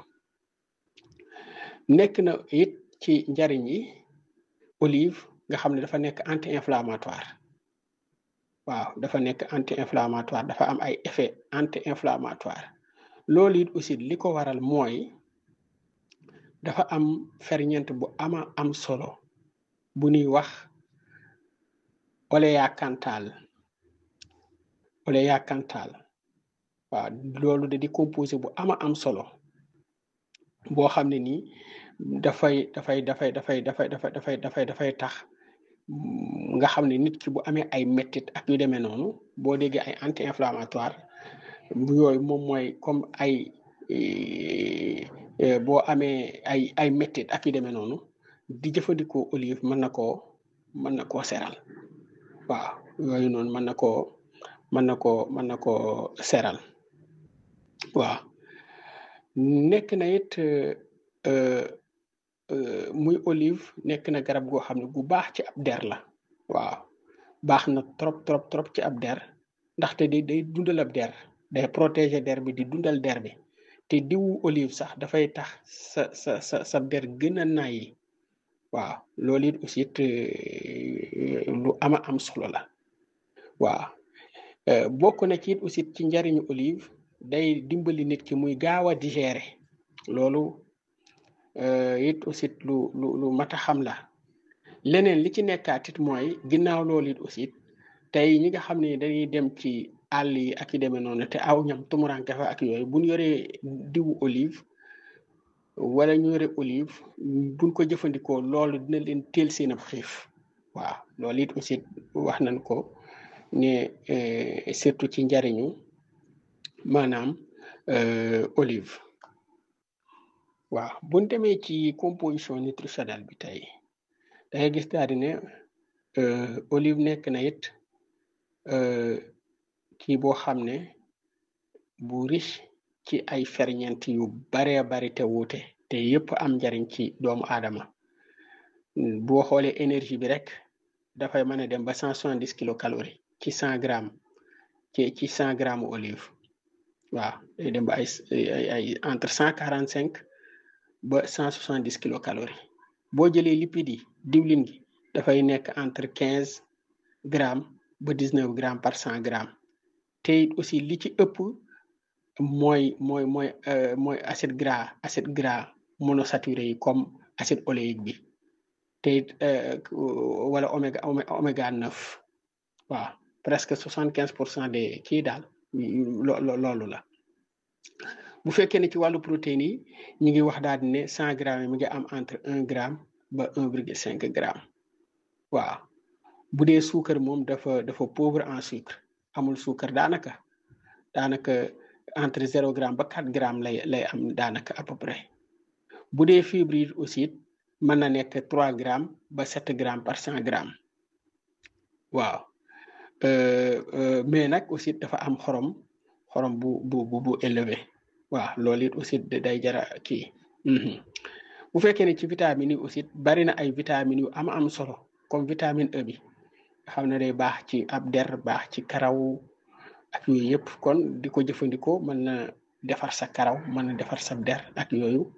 nekk na it ci njariñ yi olive nga xam ne dafa nekk anti inflammatoire waaw dafa nekk anti inflammatoire dafa am ay effet anti inflammatoire loolu it aussi li ko waral mooy dafa am ferñeent bu ama am solo bu ñuy wax oléa cantal oléa cantal waaw loolu da di composé bu ama am solo boo xam ne nii dafay dafay dafay dafay dafay dafay dafay dafay dafay tax nga xam ne nit ki bu amee ay mettit ak yu demee noonu boo déggee ay anti inflammatoire bu yooyu moom mooy comme ay boo amee ay ay méttit ak yu demee noonu di jëfandikoo olive mën na koo mën na koo seral waaw yooyu noonu mën na koo mën na koo mën na koo seral waaw nekk na it muy olive nekk na garab goo xam ne gu baax ci ab der la waaw baax na trop trop trop ci ab der ndaxte di day dundal ab der day protéger der bi di dundal der bi te diwu olive sax dafay tax sa sa sa sa der gën a nayi waaw loolu it aussi it lu ama am solo la waaw bokk na ci it aussi ci njariñu olive day dimbali nit ki muy gaaw a digérer loolu it aussi lu lu lu mat a xam la leneen li ci nekkaat it mooy ginnaaw loolu it aussi tey ñi nga xam ne dañuy dem ci àll yi ak i demee noonu te aw ñam tumuranke fa ak yooyu buñ yoree diwu olive wala ñu yore olive buñ ko jëfandikoo loolu dina leen teel seen ab xiif waaw loolu it aussi wax nañ ko ne surtout ci njariñu maanaam olive waaw buñ demee ci composition nutritionnelle bi tey da ngay gis daal di ne olive nekk na it kii boo xam ne bu riche ci ay ferñeent yu baree bari te wuute te yëpp am njariñ ci doomu aadama boo xoolee énergie bi rek dafay mën a dem ba cent soixante dix kilocalories ci cent grammes ci ci cent grammes olive waaw day dem ba ay ay entre cent quarante cinq ba cent soixante dix kilocalories boo jëlee lipides yi diwlin gi dafay nekk entre quinze grammes ba dix neuf grammes par cent grammes te aussi li ci ëpp mooy mooy mooy mooy acide gras acide gras monosaturé yi comme acide oléique bi te wala oméga oméga neuf waaw presque soixante quinze pour cent des kii daal loolu la bu fekkee ne ci wàllu protéines yi ñu ngi wax daal di ne cent grammes yi mi ngi am entre un gramme ba un virgule cinq gramme waaw bu dee suukar moom dafa dafa pauvre en sucre amul suukar daanaka daanaka entre zéro gramme ba quatre grammes lay lay am daanaka à peu près bu dee fibre yi aussi mën na nekk trois grammes ba sept grammes par cent grammes waaw mais nag aussi dafa am xorom xorom bu bu bu bu élevé waaw loolu it aussi day jara kii bu fekkee ne ci vitamines yi aussi bari na ay vitamines yu am am solo comme vitamine E bi nga xam ne day baax ci ab der baax ci karaw ak yooyu yëpp kon di ko jëfandikoo mën na defar sa karaw mën na defar sa der ak yooyu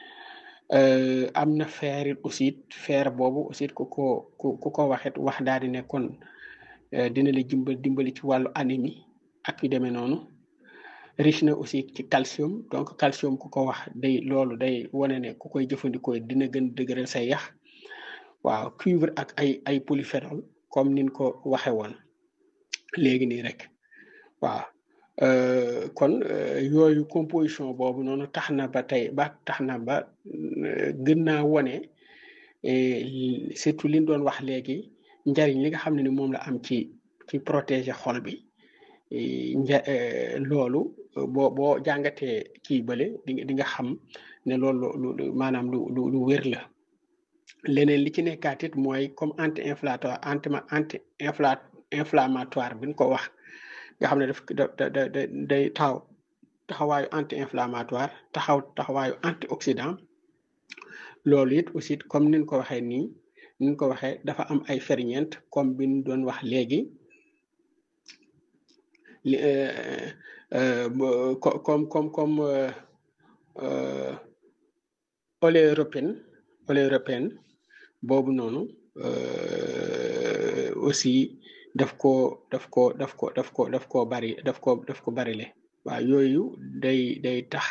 am na fer it aussi fer boobu aussi ku ko ku ko waxit wax daal di ne kon dina la dimbali dimbali ci wàllu anémie ak yu demee noonu riche na aussi ci calcium donc calcium ku ko wax day loolu day wane ne ku koy jëfandikoo dina gën dëgëral say yax waaw cuivre ak ay ay polyphénol comme nin ko waxe woon léegi nii rek waaw kon yooyu composition boobu noonu tax na ba tey ba tax na ba gën naa wone surtout liñ doon wax léegi njariñ li nga xam ne ni moom la am ci ci protéger xol bi nja loolu boo boo jàngatee kii bële di di nga xam ne loolu lu maanaam lu lu lu wér la leneen li ci nekkaat it mooy comme anti inflammatoire anti anti infla inflammatoire bi ñu ko wax nga xam ne daf da da day taxaw taxawaayu anti inflammatoire taxaw taxawaayu antioxydant loolu it aussi comme niñ ko waxee nii niñ ko waxee dafa am ay ferñeent comme bi ñu doon wax léegi comme comme comme oléropine oléropine boobu noonu aussi daf ko daf ko daf ko daf ko daf ko bari daf ko daf ko bari le waaw yooyu day day tax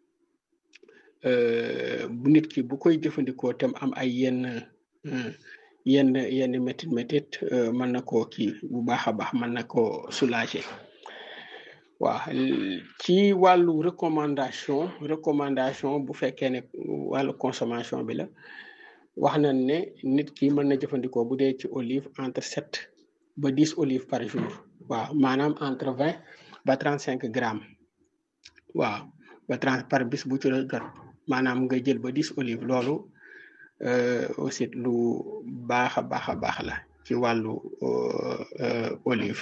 bu nit ki bu koy jëfandikoo tam am ay yenn yenn yenn métit métit mën na koo kii bu baax a baax mën na koo soulager waaw ci wàllu recommandation recommandation bu fekkee ne wàllu consommation bi la wax nañ ne nit ki mën na jëfandikoo bu dee ci olive entre sept ba dix olives par jour waaw maanaam entre vingt ba trente cinq grammes waaw ba trente par bis bu ci la jot maanaam nga jël ba dix olive loolu aussi lu baax a baax a baax la ci wàllu olive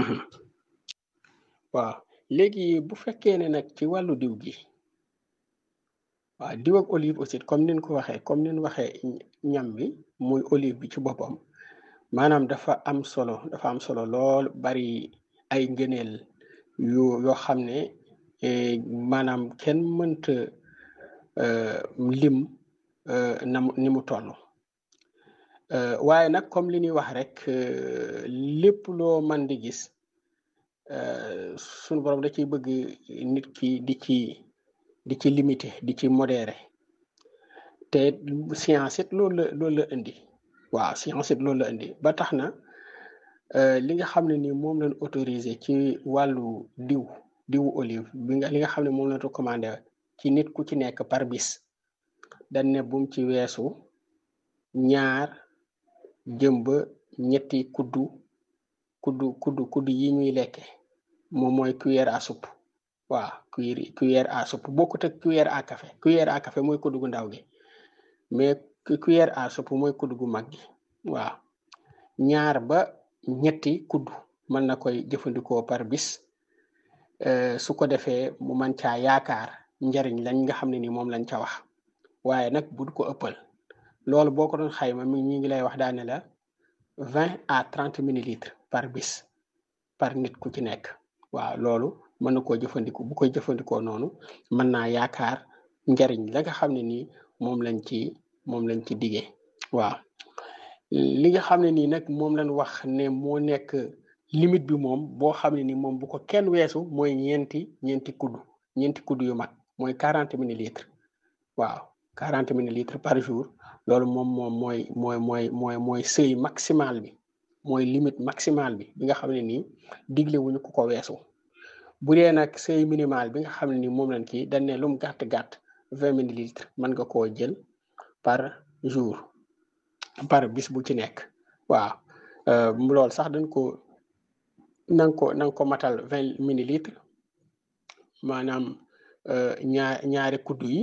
waaw léegi bu fekkee ne nag ci wàllu diw gi waaw diw ak olive aussi comme nin ko waxee comme nin waxee ñam bi muy olive bi ci boppam maanaam dafa am solo dafa am solo lool bari ay ngëneel yu yoo xam ne maanaam kenn mënta lim na ni mu toll waaye nag comme li ñuy wax rek lépp loo man di gis sunu borom da ciy bëgg nit ki di ci di ci limité di ci modéré te science it loolu la loolu la indi waaw science it loolu la indi ba tax na li nga xam ne ni moom lañ autorisé ci wàllu diw diwu olive bi nga li nga xam ne moom lañ recommandé ci nit ku ci nekk par bis dañ ne bum ci weesu ñaar jëm ba ñetti kuddu kuddu kuddu kuddu yi ñuy lekke moom mooy cuillère à soupe waaw cuillère cuillère à soupe bokkut ak cuillère à café cuillère à café mooy kuddu gu ndaw gi mais cuillère à soupe mooy kuddu gu mag gi waaw ñaar ba ñetti kuddu mën na koy jëfandikoo par bis su ko defee mu man caa yaakaar njariñ lañ nga xam ne ni moom lañ ca wax waaye nag bu ko ëppal loolu boo ko doon xayma mi ñi ngi lay wax daane la vingt à trente millilitres par bis par nit ku ci nekk waaw loolu mën na koo jëfandikoo bu koy jëfandikoo noonu mën naa yaakaar njariñ la nga xam ne nii moom lañ ci moom lañ ci diggee waaw li nga xam ne nii nag moom lañ wax ne moo nekk limite bi moom boo xam ne ni moom bu ko kenn weesu mooy ñeenti ñeenti kuddu ñeenti kuddu yu mag mooy quarante millilitres waaw quarante millilitres par jour loolu moom moom mooy mooy mooy mooy mooy seuil maximal bi mooy limite maximale bi bi nga xam ne nii digle wuñu ku ko weesu bu dee nag seuil minimal bi nga xam ne ni moom lañ kii dañ ne lum gàtt gàtt vingt millilitres mën nga koo jël par jour par bis bu ci nekk waaw loolu sax dañ ko nanga ko nanga ko matal vingt millilitres maanaam ñaar ñaari kuddu yi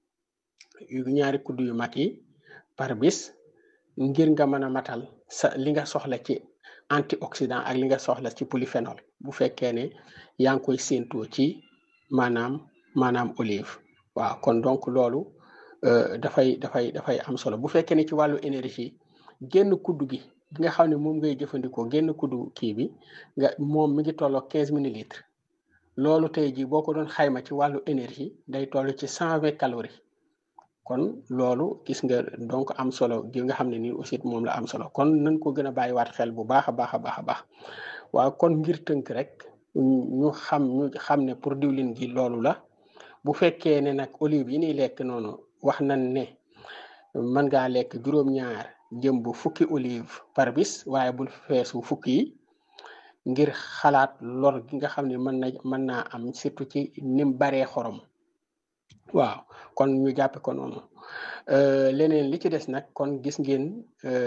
ñaari kuddu yu mag yi par bis ngir nga mën a matal sa li nga soxla ci antioxydant ak li nga soxla ci polyphénol bu fekkee ne yaa ngi koy séentoo ci maanaam maanaam olive waaw kon donc loolu dafay dafay dafay am solo bu fekkee ne ci wàllu énergie génn kuddu gi bi nga xam ne moom ngay jëfandikoo génn kuddu kii bi nga moom mi ngi tolloo quinze millilitres loolu tey jii boo ko doon xayma ci wàllu énergie day toll ci cent vingt calories kon loolu gis nga donc am solo gi nga xam ne nii aussi moom la am solo kon nañ ko gën a bàyyiwaat xel bu baax a baax a baax a baax waaw kon ngir tënk rek ñu xam ñu xam ne pour diwlin gi loolu la bu fekkee ne nag olive yi ñuy lekk noonu wax nañ ne mën ngaa lekk juróom-ñaar jëm bu fukki olive par bis waaye bul feesu fukki yi ngir xalaat lor gi nga xam ne mën na mën naa am surtout ci nim baree xorom waaw kon ñu jàppe ko noonu leneen li ci des nag kon gis ngeen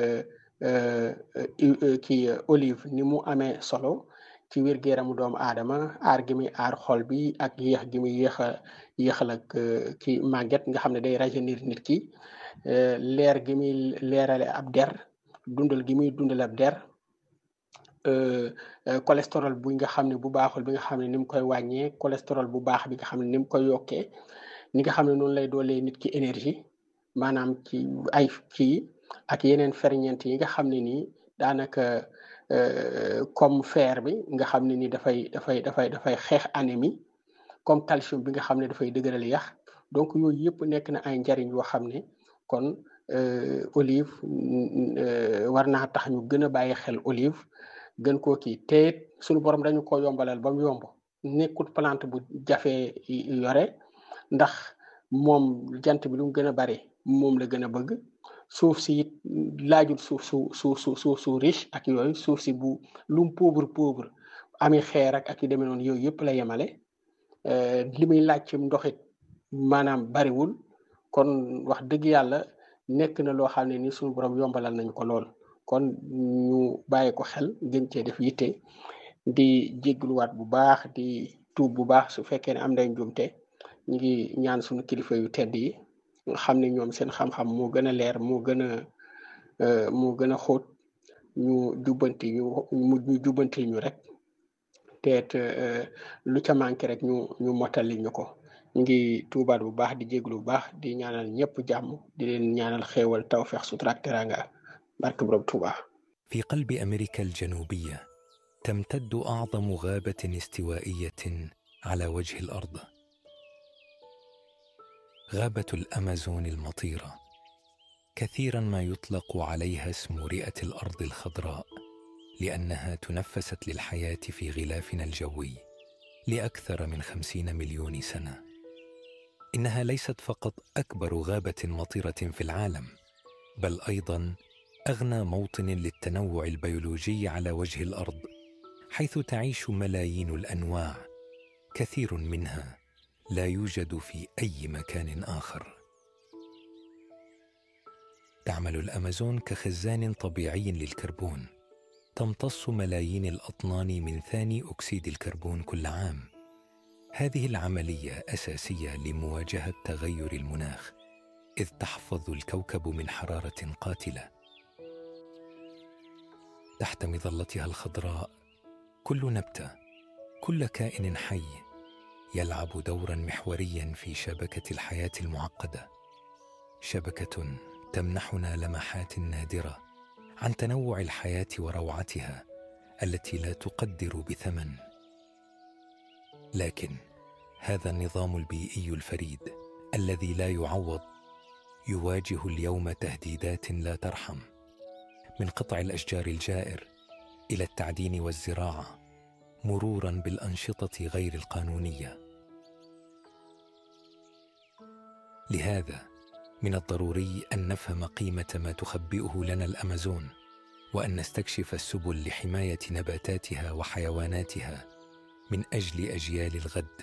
kii olive ni mu amee solo ci wér-gu-yaramu doomu aadama aar gi muy aar xol bi ak yéex gi muy yéex a yéexal ak ki màgget nga xam ne day rajeunir nit ki leer gi muy leerale ab der dundal gi muy dundal ab der cholestérol bu nga xam ne bu baaxul bi nga xam ne ni mu koy wàññee cholestérol bu baax bi nga xam ne ni mu koy yokkee ni nga xam ne noonu lay doolee nit ki énergie maanaam ci ay kii ak yeneen ferñeent yi nga xam ne nii daanaka comme fer bi nga xam ne ni dafay dafay dafay dafay xeex anémie comme calcium bi nga xam ne dafay dëgëral yax donc yooyu yëpp nekk na ay njariñ yoo xam ne kon olive war naa tax ñu gën a bàyyi xel olive gën koo kii te suñu borom dañu ko yombalal ba mu yomb nekkut plante bu jafee yore ndax moom jant bi lu mu gën a bari moom la gën a bëgg suuf si it laajul suuf su su su suuf su riche ak yooyu suuf si bu lu mu pauvre pauvre ami xeer ak ak yu demee noonu yooyu yëpp la yemale li muy laaj ci ndoxit maanaam bariwul kon wax dëgg yàlla nekk na loo xam ne ni suñu borom yombalal nañ ko lool kon ñu bàyyi ko xel gën cee def yitte di jéggluwaat bu baax di tuub bu baax su fekkee ne am nañ njumte ñu ngi ñaan suñu kilifa yu tedd yi nga xam ne ñoom seen xam-xam moo gën a leer moo gën a moo gën a xóot ñu jubbanti ñu ñu jubbanti ñu rek te lu ca manqué rek ñu ñu mottali ñu ko ñu ngi tuubaat bu baax di jéglu bu baax di ñaanal ñëpp jàmm di leen ñaanal xéewal tawfeex sutura ak teraanga barke borom Tuuba في قلب أمريكا الجنوبية تمتد أعظم غابة استوائية على وجه الأرض غابة الأمازون المطيرة كثيرا ما يطلق عليها اسم رئة الأرض الخضراء لأنها تنفست للحياة في غلافنا الجوي لأكثر من خمسين مليون سنة إنها ليست فقط أكبر غابة مطيرة في العالم بل أيضا أغنى موطن للتنوع البيولوجي على وجه الأرض حيث تعيش ملايين الأنواع كثير منها لا يوجد في أي مكان آخر تعمل الأمازون كخزان طبيعي للكربون تمتص ملايين الأطنان من ثاني أكسيد الكربون كل عام هذه العملية أساسية لمواجهة تغير المناخ إذ تحفظ الكوكب من حرارة قاتلة تحت مظلتها الخضراء كل نبتة كل كائن حي يلعب دورا محوريا في شبكة الحياة المعقدة شبكة تمنحنا لمحات نادرة عن تنوع الحياة وروعتها التي لا تقدر بثمن لكن هذا النظام البيئي الفريد الذي لا يعوض يواجه اليوم تهديدات لا ترحم من قطع الاشجار الجائر الى التعدين والزراعه مرورا بالانشطه غير القانونيه لهذا من الضروري ان نفهم قيمه ما تخبئه لنا الامازون وان نستكشف السبل لحمايه نباتاتها وحيواناتها من اجل اجيال الغد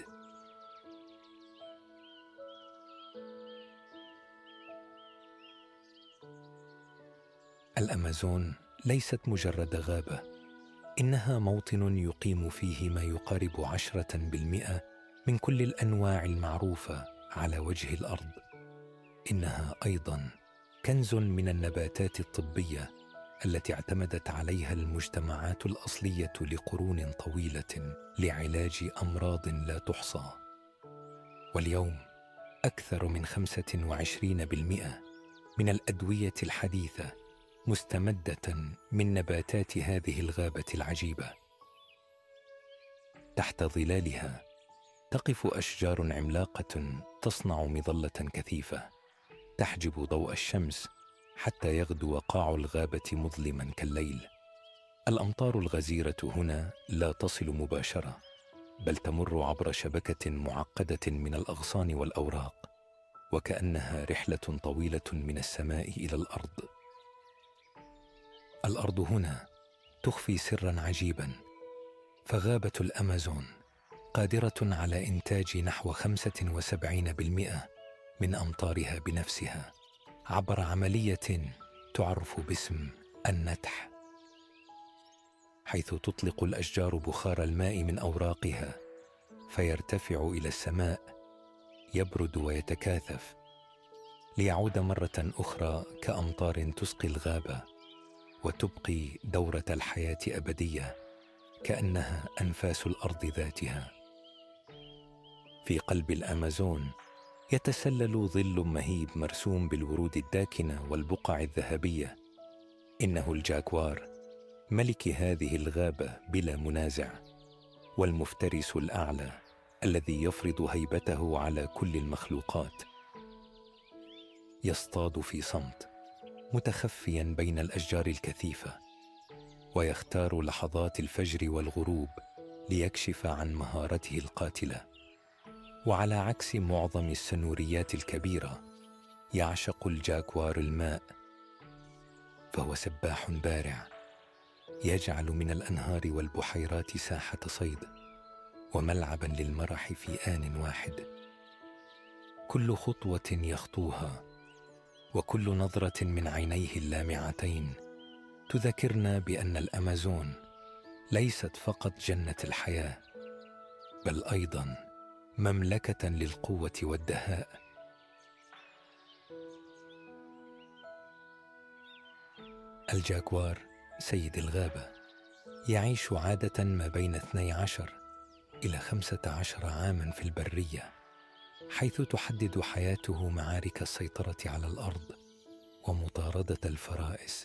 الامازون ليست مجرد غابه انها موطن يقيم فيه ما يقارب عشره بالمئه من كل الانواع المعروفه على وجه الارض انها ايضا كنز من النباتات الطبيه التي اعتمدت عليها المجتمعات الاصليه لقرون طويله لعلاج امراض لا تحصى واليوم اكثر من خمسه وعشرين بالمئه من الادويه الحديثه مستمده من نباتات هذه الغابه العجيبه تحت ظلالها تقف اشجار عملاقه تصنع مظله كثيفه تحجب ضوء الشمس حتى يغدو قاع الغابه مظلما كالليل الامطار الغزيره هنا لا تصل مباشره بل تمر عبر شبكه معقده من الاغصان والاوراق وكانها رحله طويله من السماء الى الارض الارض هنا تخفي سرا عجيبا فغابه الامازون قادره على انتاج نحو 75% من امطارها بنفسها عبر عمليه تعرف باسم النتح حيث تطلق الاشجار بخار الماء من اوراقها فيرتفع الى السماء يبرد ويتكاثف ليعود مره اخرى كامطار تسقي الغابه وتبقي دوره الحياه ابديه كانها انفاس الارض ذاتها في قلب الامازون يتسلل ظل مهيب مرسوم بالورود الداكنه والبقع الذهبيه انه الجاكوار ملك هذه الغابه بلا منازع والمفترس الاعلى الذي يفرض هيبته على كل المخلوقات يصطاد في صمت متخفيا بين الاشجار الكثيفه ويختار لحظات الفجر والغروب ليكشف عن مهارته القاتله وعلى عكس معظم السنوريات الكبيره يعشق الجاكوار الماء فهو سباح بارع يجعل من الانهار والبحيرات ساحه صيد وملعبا للمرح في ان واحد كل خطوه يخطوها وكل نظره من عينيه اللامعتين تذكرنا بان الامازون ليست فقط جنه الحياه بل ايضا مملكه للقوه والدهاء الجاكوار سيد الغابه يعيش عاده ما بين 12 الى 15 عاما في البريه حيث تحدد حياته معارك السيطره على الارض ومطارده الفرائس